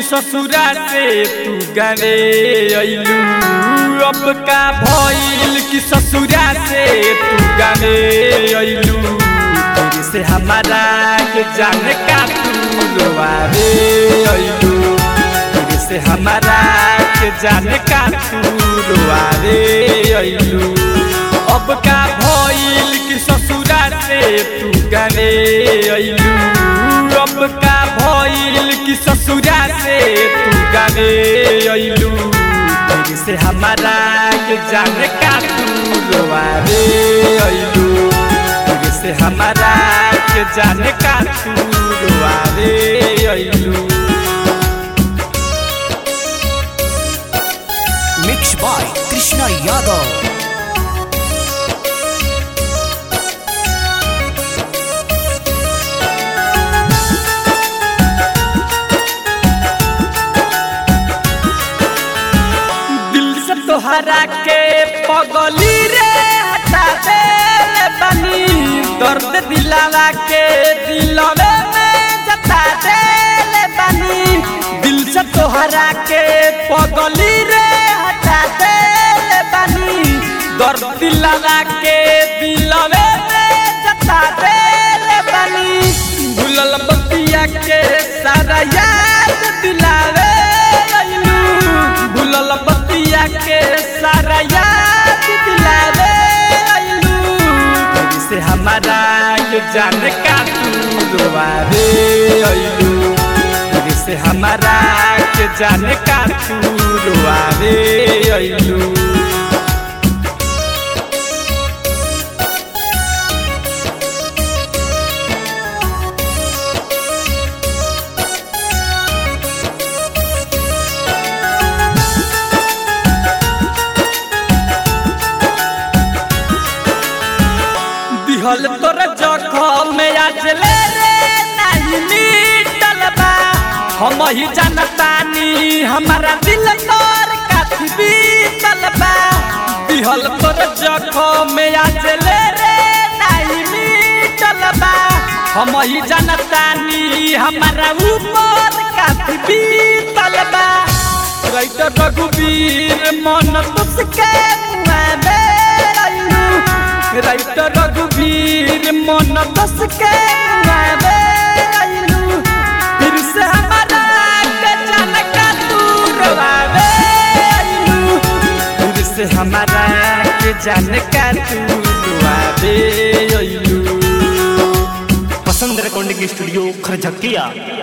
ससुरा से तू गावे अइलू अब का भइल कि ससुरा से तू गावे अइलू तेरे से हमारा के जान का तू रोवावे अइलू तेरे से हमारा के जान का तू रोवावे अइलू अब का भइल कि ससुरा से तू गावे अइलू अब का भइल कि ससुरा से तू गावे अइलू तेरे से हमारा के जान का तू रोवावे अइलू तेरे से हमारा के जान का तू रोवावे अइलू मिक्स बाय कृष्णा यादव दिल से तोहरा के पगली रे हटा दे बनी दर्द दिलावा के दिलवे में जता दे बनी दिल से तोहरा के पगली रे हटा दे बनी दर्द दिलावा के दिलवे में जता दे बनी भूलल बतिया के सारा याद दिलावे लइलू भूलल बतिया के सारा याद दिलावे लइलू तेरी से हमारा ये जान का तू रोवावे अइलू तेरी से हमारा के जान का तू रोवावे अइलू दिहल तोर जखम में आज ले रे नहीं मिटल बा हम ही जानतानी हमारा दिल तोर काथी बीतल बा दिहल तोर जखम में आज ले रे नहीं मिटल बा हम ही जानतानी हमारा ऊपर काथी बीतल बा रैत रघुवीर मन तुसके मुआबे अइलू रैत रघुवीर मन बस के मुआबे अइलू फिर से हमारा के जान का तू रोवावे अइलू फिर से हमारा के जान का तू रोवावे अइलू पसंद रिकॉर्डिंग स्टूडियो खरझकिया